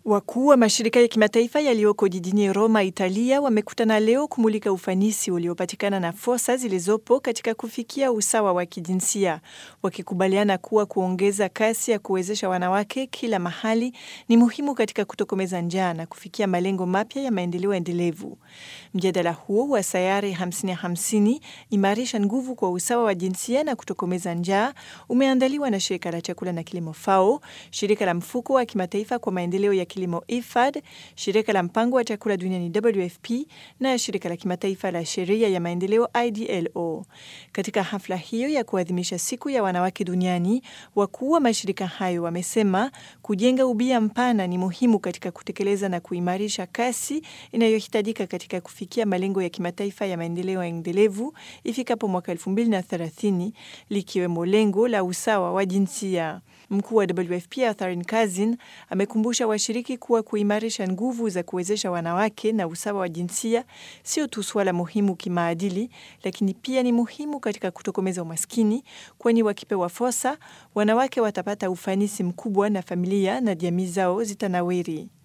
Wakuu wa mashirika ya kimataifa yaliyoko jijini Roma, Italia, wamekutana leo kumulika ufanisi uliopatikana na fursa zilizopo katika kufikia usawa wa kijinsia, wakikubaliana kuwa kuongeza kasi ya kuwezesha wanawake kila mahali ni muhimu katika kutokomeza njaa na kufikia malengo mapya ya maendeleo endelevu. Mjadala huo wa sayari 50-50 imarisha nguvu kwa usawa wa jinsia na kutokomeza njaa umeandaliwa na shirika la chakula na kilimo FAO, shirika la mfuko wa kimataifa kwa maendeleo ya kilimo IFAD, shirika la mpango wa chakula duniani WFP na shirika la kimataifa la sheria ya maendeleo IDLO. Katika hafla hiyo ya kuadhimisha siku ya wanawake duniani, wakuu wa mashirika hayo wamesema kujenga ubia mpana ni muhimu katika kutekeleza na kuimarisha kasi inayohitajika katika kufikia malengo ya kimataifa ya maendeleo endelevu ifikapo mwaka 2030 likiwemo lengo la usawa wa jinsia. Mkuu wa WFP Catherine Kazin amekumbusha washiriki kuwa kuimarisha nguvu za kuwezesha wanawake na usawa wa jinsia sio tu suala muhimu kimaadili, lakini pia ni muhimu katika kutokomeza umaskini, kwani wakipewa fursa, wanawake watapata ufanisi mkubwa na familia na jamii zao zitanawiri.